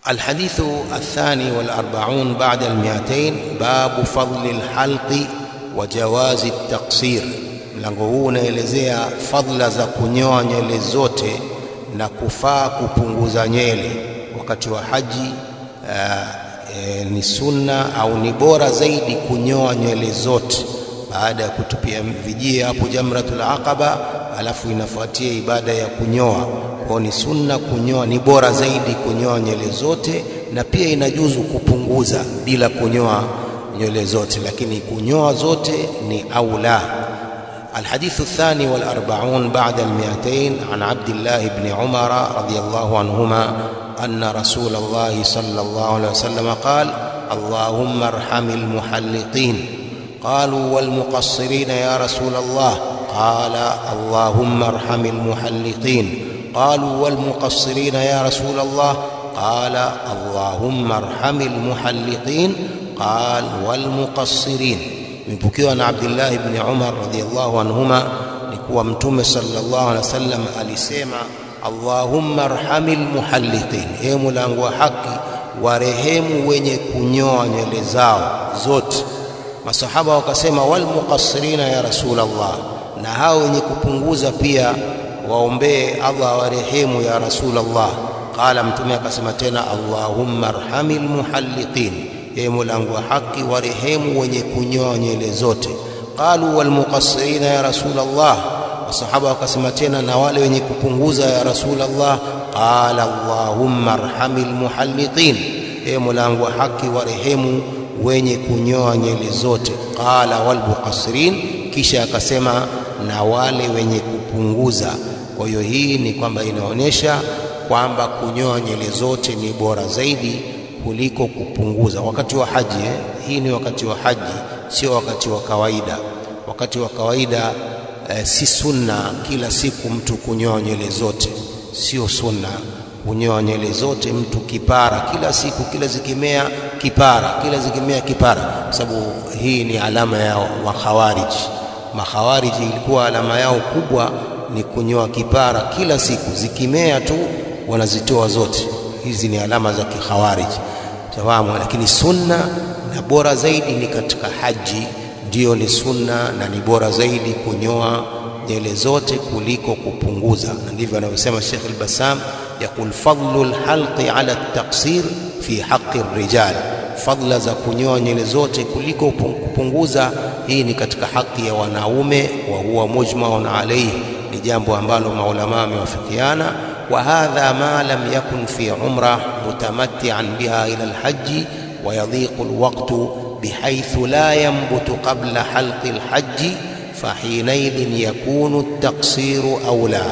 الحديث الثاني والأربعون بعد المئتين باب فضل الحلق وجواز التقصير mlango huu unaelezea fadhila za kunyoa nywele zote na kufaa kupunguza nywele wakati wa haji uh, e, ni sunna au ni bora zaidi kunyoa nywele zote baada ya kutupia vijia hapo jamratul aqaba alafu inafuatia ibada ya kunyoa kwao ni sunna kunyoa ni bora zaidi kunyoa nywele zote na pia inajuzu kupunguza bila kunyoa nywele zote lakini kunyoa zote ni aula الحديث الثاني والأربعون بعد المئتين عن عبد الله بن عمر رضي الله عنهما أن رسول الله صلى الله عليه وسلم قال اللهم ارحم المحلقين قالوا والمقصرين يا رسول الله قال اللهم ارحم المحلقين قالوا والمقصرين يا رسول الله قال اللهم ارحم المحلقين قال والمقصرين imepokewa na Abdullah ibn Umar radhiyallahu anhuma ni kuwa mtume sallallahu alaihi wasallam alisema Allahumma arhamil muhalliqin, ee mulango wa haki warehemu wenye kunyoa nywele zao zote. Masahaba wakasema wal muqassirina ya Rasulullah, na hao wenye kupunguza pia waombee Allah warehemu ya Rasulullah. Qala, mtume akasema tena Allahumma arhamil muhalliqin ye mulango wa haki warehemu wenye kunyoa nywele zote qalu walmuqassirina ya rasulallah wasahaba wakasema tena na wale wenye kupunguza ya rasulallah qala allahumma arhamil muhalliqin ye mulango wa haki warehemu wenye kunyoa nywele zote qala walmuqassirin kisha akasema na wale wenye kupunguza kwa hiyo hii ni kwamba inaonyesha kwamba kunyoa nywele zote ni bora zaidi kuliko kupunguza wakati wa haji eh? hii ni wakati wa haji sio wakati wa kawaida wakati wa kawaida eh, si sunna kila siku mtu kunyoa nywele zote sio sunna kunyoa nywele zote mtu kipara kila siku kila zikimea kipara kila zikimea kipara kwa sababu hii ni alama ya makhawariji makhawariji ilikuwa alama yao kubwa ni kunyoa kipara kila siku zikimea tu wanazitoa zote hizi ni alama za kikhawariji tawamu lakini sunna na bora zaidi ni katika haji ndiyo ni sunna na ni bora zaidi kunyoa nywele zote kuliko kupunguza na ndivyo anavyosema Sheikh al-Bassam yakul fadlu al-halqi ala at-taqsir fi haqqi ar-rijal fadla za kunyoa nywele zote kuliko kupunguza hii ni katika haki ya wanaume wa huwa mujmaun alayhi ni jambo ambalo maulama wamewafikiana وهذا ما لم يكن في عمره متمتعا بها الى الحج ويضيق الوقت بحيث لا ينبت قبل حلق الحج فحينئذ يكون التقصير اولى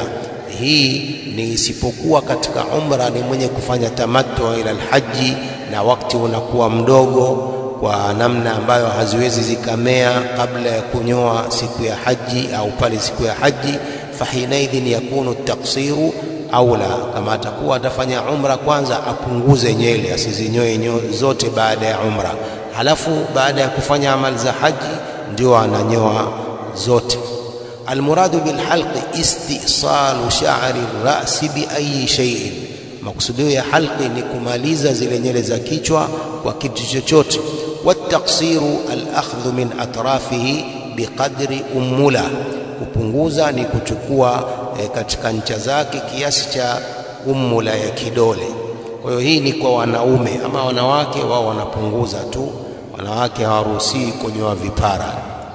hii ni isipokuwa katika umra ni mwenye kufanya tamattu ila alhaji na wakati unakuwa mdogo kwa namna ambayo haziwezi zikamea kabla ya kunyoa siku ya haji au pale siku ya haji fahinaidhin yakunu taksiru aula kama atakuwa atafanya umra kwanza apunguze nywele asizinyoe zote baada ya umra halafu baada ya kufanya amali za haji ndio ananyoa zote almuradu bilhalqi istisalu sha'ri rasi biayi shay'in maksudio ya halqi ni kumaliza zile nywele za kichwa kwa kitu chochote wataksiru alakhdhu min atrafihi biqadri umula kupunguza ni kuchukua e, katika ncha zake kiasi cha umula ya kidole. Kwa hiyo hii ni kwa wanaume, ama wanawake wao wanapunguza tu, wanawake hawaruhusiwi kunyoa vipara.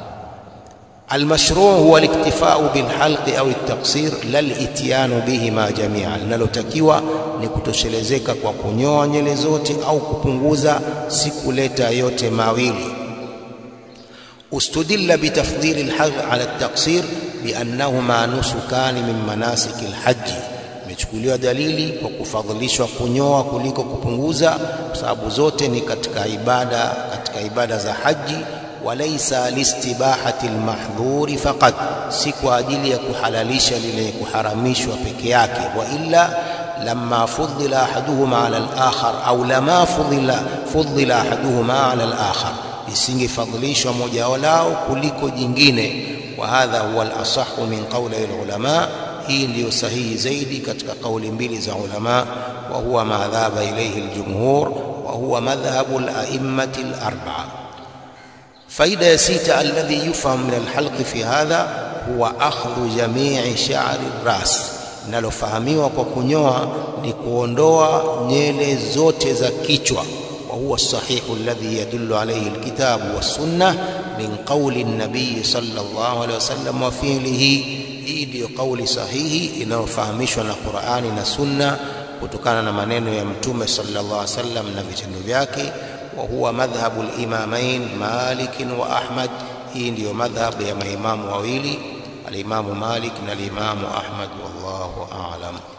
Almashruu huwa aliktifau bilhalqi au taksir la lityanu bihima jamia, linalotakiwa ni kutoshelezeka kwa kunyoa nywele zote au kupunguza, si kuleta yote mawili. استدل بتفضيل الحلق على التقصير بأنهما نسكان من مناسك الحج imechukuliwa dalili kwa kufadhilishwa kunyoa kuliko kupunguza kwa sababu zote ni katika ibada katika ibada za haji walaisa listibahati almahdhuri faqat si kwa ajili ya kuhalalisha lile kuharamishwa peke yake wa illa lamma fudila ahaduhuma ala al-akhar au lama fudila fudila ahaduhuma ala al-akhar isingefadhilishwa moja lao kuliko jingine wa hadha huwa al-asahhu min qawli al-ulama hii ndiyo sahihi zaidi katika kauli mbili za ulama wa huwa ma dhaba ilayhi aljumhur wa huwa madhhabu al-a'immati al-arba'a faida ya sita alladhi yufham min alhalqi fi hadha huwa akhdhu jami'i sha'ri ras linalofahamiwa kwa kunyoa ni kuondoa nyele zote za kichwa wa huwa sahihu alladhi yadullu alayhi alkitabu was-sunnah min qawli an-nabiy sallallahu alayhi wasallam wa fi'lihi hii ndiyo kauli sahihi inayofahamishwa na Qur'ani na Sunna kutokana na maneno ya Mtume sallallahu alaihi wasallam na vitendo vyake wa huwa madhhabu al-imamain Malik wa Ahmad hii ndiyo madhhabu ya maimamu wawili al-Imamu Malik na al-Imamu Ahmad wallahu a'lam